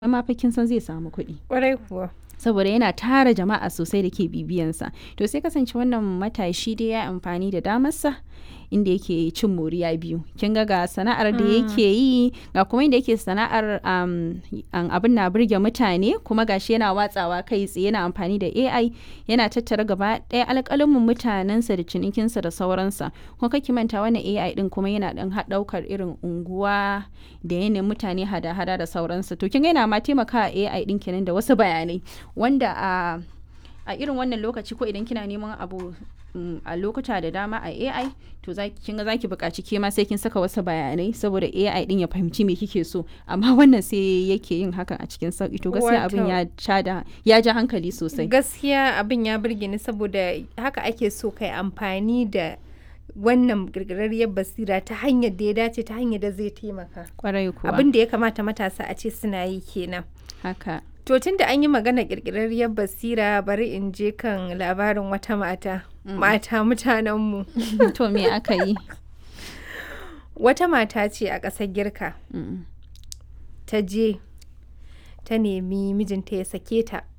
ma fa kin san zai samu kuɗi Ƙwarai kuwa. saboda yana tara jama'a sosai da ke bibiyansa to sai kasance wannan matashi dai ya amfani da damarsa inda yake cin moriya biyu kin ga ga sana'ar da yake yi ga kuma inda yake sana'ar um, an- abin na burge mutane kuma gashi yana watsawa kai tsaye yana amfani da AI yana tattara gaba ɗaya alƙalamin mutanensa da cinikinsa da sauransa kuma kake manta wannan AI din kuma yana ɗan ɗaukar irin unguwa da yanayin mutane hada-hada da sauransa to kin ga yana ma taimakawa AI din kenan da wasu bayanai wanda a a irin wannan lokaci ko idan kina neman abu mm, a lokuta da dama a AI to za kin ga zaki buƙaci ke ma sai kin saka wasu bayanai saboda AI din ya fahimci me kike so amma wannan sai yake yin hakan a cikin sauki to gaskiya abin Wato- ya ja da ya ja hankali sosai Gaskiya abin ya burge ni saboda haka ake so kai amfani da wannan girgirarriyar basira ta hanyar da ya dace ta hanyar da zai taimaka. kwarai kuwa Abin da ya kamata matasa a ce suna yi kenan. haka To tun da an yi magana ƙirƙirarriyar basira bari in je kan labarin wata mata. Mata mutanenmu. to me aka yi Wata mata ce a ƙasar Girka Mm. ta je ta nemi mijinta ya sake ta